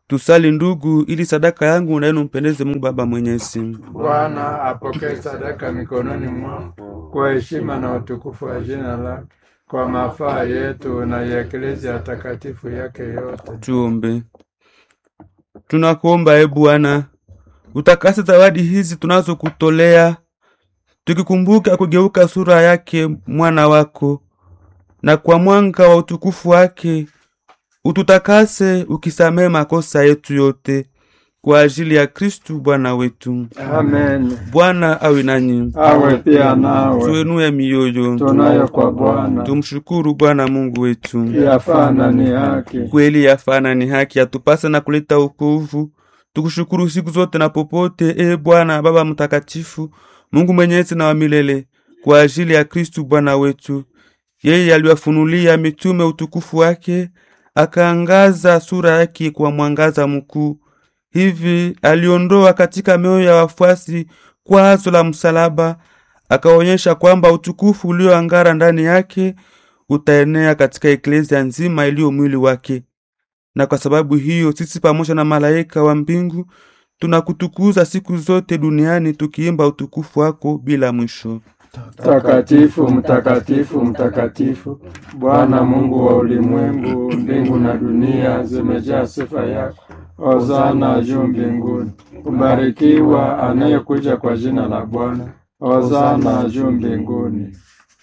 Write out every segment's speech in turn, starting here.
Tusali ndugu, ili sadaka yangu na yenu mpendeze Mungu Baba Mwenyezi. Bwana apokee sadaka mikononi mwako kwa heshima na utukufu wa jina lake, kwa mafaa yetu na ya eklezia takatifu yake yote. Tuombe. Tunakuomba e Bwana, utakase zawadi hizi tunazokutolea, tukikumbuka kugeuka sura yake mwana wako, na kwa mwanga wa utukufu wake ututakase, ukisamehe makosa yetu yote, kwa ajili ya Kristu Bwana wetu. Amen. Bwana awe nanyi, Awe pia nawe, tuenue mioyo, tunayo kwa Bwana tumshukuru Bwana Mungu wetu. yafana ni haki. kweli yafana ni haki yatupasa na kuleta wokovu. Tukushukuru siku zote na popote, e Bwana Baba Mtakatifu, Mungu mwenyezi na wa milele, kwa ajili ya Kristu Bwana wetu. Yeye aliwafunulia mitume utukufu wake, akaangaza sura yake kwa mwangaza mkuu. Hivi aliondoa katika mioyo ya wafuasi kwazo la msalaba, akaonyesha kwamba utukufu ulioangara ndani yake utaenea katika eklezia nzima iliyo mwili wake. Na kwa sababu hiyo sisi pamoja na malaika wa mbingu tunakutukuza siku zote duniani tukiimba utukufu wako bila mwisho. Mtakatifu, mtakatifu, mtakatifu, Bwana Mungu wa ulimwengu, mbingu na dunia zimejaa sifa yako. Hosana juu mbinguni. Kubarikiwa anayekuja kwa jina la Bwana. Hosana juu mbinguni.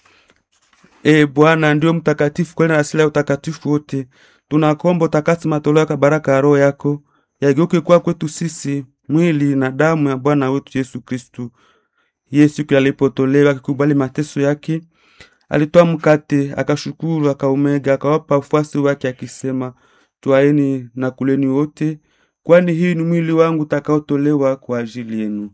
E Bwana ndio mtakatifu kweli na asili ya utakatifu wote. Tunakomba utakasi matoleo ya baraka ya Roho yako yageuke kwa kwetu sisi mwili na damu ya Bwana wetu Yesu Kristu. Yeye siku alipotolewa akikubali mateso yake, alitoa mkate, akashukuru, akaumega, akawapa wafuasi wake akisema, twaeni na kuleni wote, kwani hii ni mwili wangu utakaotolewa kwa ajili yenu.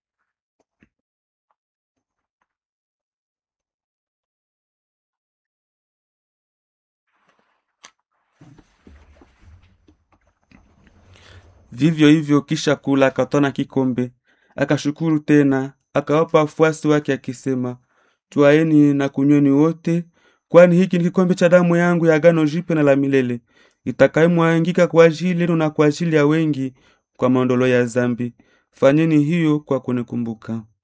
Vivyo hivyo kisha kula, akatwaa na kikombe, akashukuru tena, akawapa wafuasi wake akisema, twaeni na kunyweni wote, kwani hiki ni kikombe cha damu yangu ya agano jipya na la milele, itakayomwangika kwa ajili yenu na kwa ajili ya wengi kwa maondoleo ya zambi. Fanyeni hiyo kwa kunikumbuka.